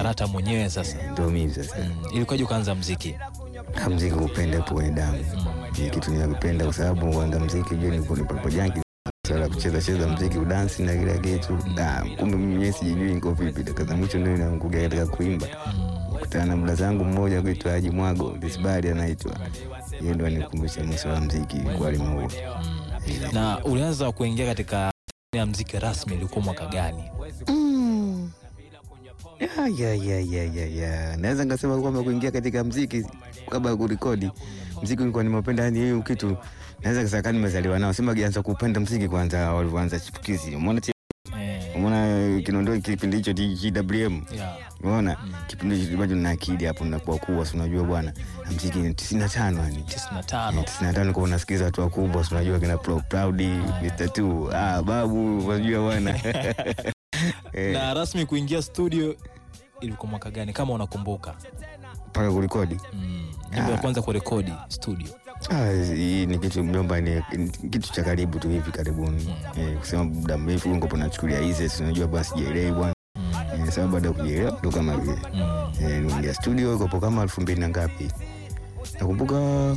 karata mwenyewe sasa. ndio mimi sasa. Mm. Ilikuwaje ukaanza mziki? Ah, Mziki kupenda hapo kwenye damu ni kitu ninakipenda kwa sababu kwanza mziki je ni nipo janki sala kucheza cheza mziki udansi na kila kitu. Ah, kumbe mimi mwenyewe sijui niko vipi. Dakika za mwisho ndio inaangukia katika kuimba. Kutana na mda zangu mmoja kuitwa Haji Mwago, Disbari anaitwa. Yeye ndo anikumbusha mwisho wa mziki kwa alimu huo. Na ulianza kuingia katika ya mziki rasmi ilikuwa mwaka gani? Ya, ya, ya, ya, ya, ya. Naweza nikasema kwamba kuingia katika mziki kabla ya kurekodi mziki ulikuwa nimeupenda, yani hiyo kitu naweza kusema kama nimezaliwa nao. Sema kianza kupenda mziki kwanza walivyoanza chipukizi. Umeona ti- Eh, umeona Kinondoni kipindi hicho GWM. yeah. Umeona kipindi hicho bado na akili hapo nakuwa kuwa, si unajua bwana mziki ni 95 yani 95. 95 kwa unasikiza watu wakubwa, si unajua kina Pro Proud, Mr. Two, ah babu, unajua bwana. Eh, Na rasmi kuingia studio ilikuwa mwaka gani kama unakumbuka? mpaka kurekodi. Mm. Nyimbo ya kwanza kurekodi studio. Ah, hii ni kitu mjomba, ni ni kitu cha karibu tu hivi karibuni. Eh, kusema muda mrefu ngopo nachukulia hizi, si unajua bwana, sijielewi bwana. Eh, sababu baada ya kujielewa ndo kama vile. Mm. Eh, niingia studio ikopo kama elfu mbili na ngapi? Nakumbuka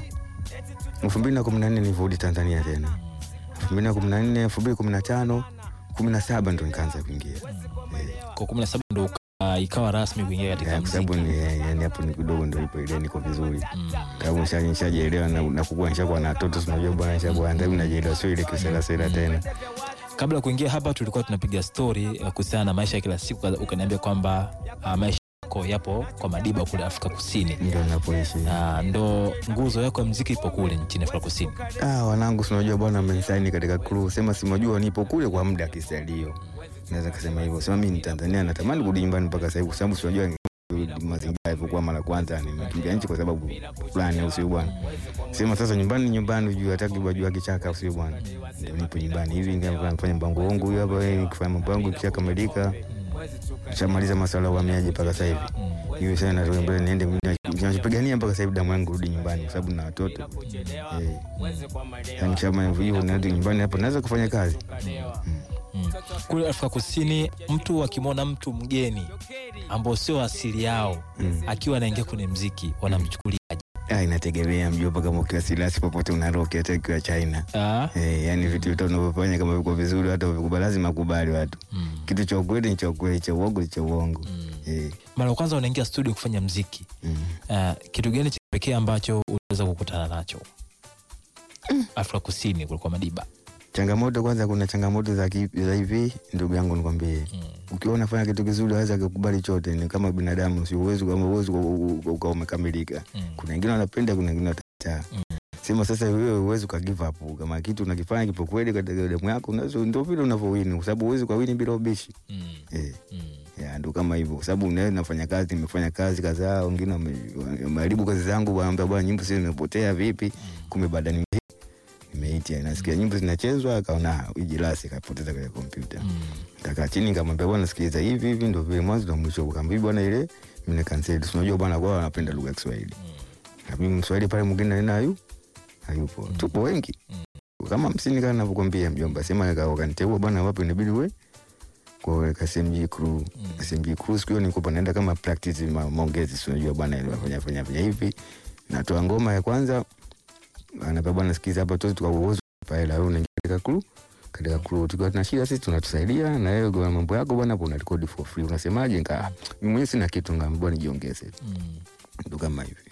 elfu mbili na kumi na nne nilivyorudi Tanzania tena. elfu mbili na kumi na nne elfu mbili kumi na tano kumi na saba ndo nikaanza kuingia. Eh, Kwa 17 ndo uka- ikawa rasmi kuingia katika eh, kwa sababu mziki. ni eh, yani hapo ni kidogo ndo ipo ile niko vizuri. Mm. Kama nisha- nishajielewa na na kukua nishakuwa na watoto, si unajua bwana, nishakuwa ndio najielewa, sio ile kisela sela tena. Kabla ya kuingia hapa tulikuwa tunapiga story eh, kuhusiana na maisha ya kila siku, ukaniambia kwamba ah, maisha yako yapo kwa Madiba kule Afrika Kusini, Ndio napoishi. na ndo nguzo yako ya mziki ipo kule nchini Afrika Kusini. Ah, wanangu si unajua bwana, amenisaini katika crew. Sema si unajua nipo kule kwa muda kisalio. Naweza kusema hivyo. Sema mimi ni Tanzania natamani kurudi nyumbani mpaka sasa hivi kwa sababu si unajua mazingira yalivyokuwa mara kwanza nimekimbia nchi kwa sababu fulani au sio bwana. Sema sasa nyumbani ni nyumbani ujue hataki wajua kichaka au sio bwana. Ndio nipo nyumbani hivi ndio nafanya mpango wangu huyu hapa eh, nikifanya mpango wangu kisha kamilika. Shamaliza masuala ya uhamiaji mpaka sasa hivi. Hiyo sasa natoka mbele niende ninachopigania mpaka sasa hivi damu yangu rudi nyumbani kwa sababu na watoto. Eh. Yani kama hivyo narudi nyumbani hapo naweza kufanya kazi. Mm. Kule Afrika Kusini mtu akimwona mtu mgeni ambao sio asili yao Mm. akiwa anaingia kwenye mziki wanamchukuliaje? Ah, inategemea mjomba, kama ukiwa silasi popote unaroki, hata ukiwa China. Ah, Eh, yani vitu vitu unavyofanya kama viko vizuri, hata uvikubali, lazima kubali watu. mm. Kitu cha ukweli ni cha ukweli, cha uongo ni cha uongo. Eh, Mara ya kwanza unaingia studio kufanya mziki mm. Ah, kitu gani cha pekee ambacho uliweza kukutana nacho Afrika Kusini kulikuwa Madiba? Changamoto kwanza, kuna changamoto za ki- za hivi, ndugu yangu, nikwambie, ukiwa unafanya kitu kizuri waweza kukubali chote, ni kama binadamu, si uwezo kama uwezo ukawa umekamilika. Mm. Kuna wengine wanapenda, kuna wengine watakataa. Sema sasa wewe uwezi uka give up kama kitu unakifanya kipo kweli katika damu yako, unaweza ndio vile unavyowini, kwa sababu uwezi ukawini bila ubishi Mm. eh. Mm. Ya, ndo kama hivyo, kwa sababu unaweza nafanya kazi, nimefanya kazi kadhaa, wengine wame- wameharibu kazi zangu, wanaambia bwana, nyimbo sio zimepotea vipi? Kumbe baada nime nimeitia, nasikia nyimbo zinachezwa, akaona ijilasi, akapoteza kwenye kompyuta. Mm. Kakaa chini, nikamwambia bwana, sikiliza, hivi hivi ndo vile mwanzo na mwisho. Kaambia bwana, ile mimi na cancel, si unajua bwana, kwao wanapenda lugha ya Kiswahili. Na mimi Mswahili pale mwingine naye hayu hayupo, tupo wengi kama hamsini kama navyokwambia mjomba, sema nika- wakaniteua bwana, wapo inabidi we kwa KSMG crew KSMG crew siku hiyo nilikuwa naenda kama practice ma, maongezi, si unajua bwana, ile wafanya fanya fanya hivi, natoa ngoma ya kwanza, anapa bwana, sikiza hapa tu tukauozo pale, wewe unaingia katika crew katika crew tukiwa tuna shida sisi tunatusaidia na wewe kwa mambo yako bwana, hapo una record for free, unasemaje? Nika mimi mwenyewe sina kitu, ngaambia nijiongeze, Mm. ndo kama hivi.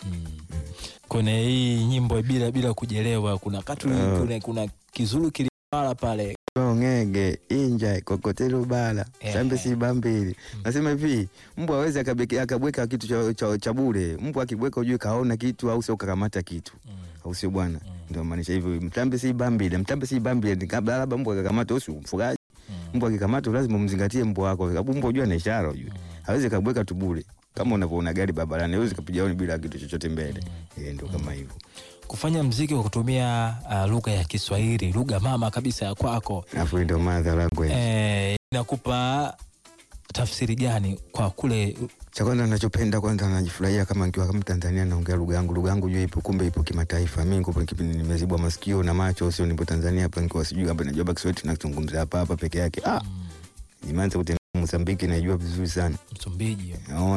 kwenye hii nyimbo bila bila kujelewa kuna katu Ah. kuna, kuna kizulu kilipala pale ngege inja kokotelo bala Eh. sambe si bambili nasema hivi mbwa awezi akabweka kitu cha, cha, cha bure mbwa akibweka ujue kaona kitu au sio kakamata kitu au sio bwana ndio maanisha hivyo mtambe si bambile mtambe si bambile ni kabla labda mbwa akakamata usi mfugaji mbwa akikamata lazima umzingatie mbwa wako kwa sababu mbwa ujue ana ishara ujue hawezi kabweka tu bure kama unavyoona gari barabarani hawezi kapiga honi bila kitu chochote mbele eh ndio kama hivyo kufanya mziki kwa kutumia uh, lugha ya Kiswahili lugha mama kabisa ya kwako afu ndio mother language eh, inakupa tafsiri gani kwa kule cha kwanza nachopenda kwanza, najifurahia kama nikiwa kama Tanzania naongea lugha yangu. Lugha yangu jua ipo, kumbe ipo kimataifa. Mimi niko kipindi nimezibwa masikio na macho, sio nipo Tanzania hapa, nikiwa sijui hapa najua baki Kiswahili tunazungumza hapa hapa peke yake. Ah, nimeanza kutembea Mozambiki, naijua vizuri sana. Msumbiji Oh,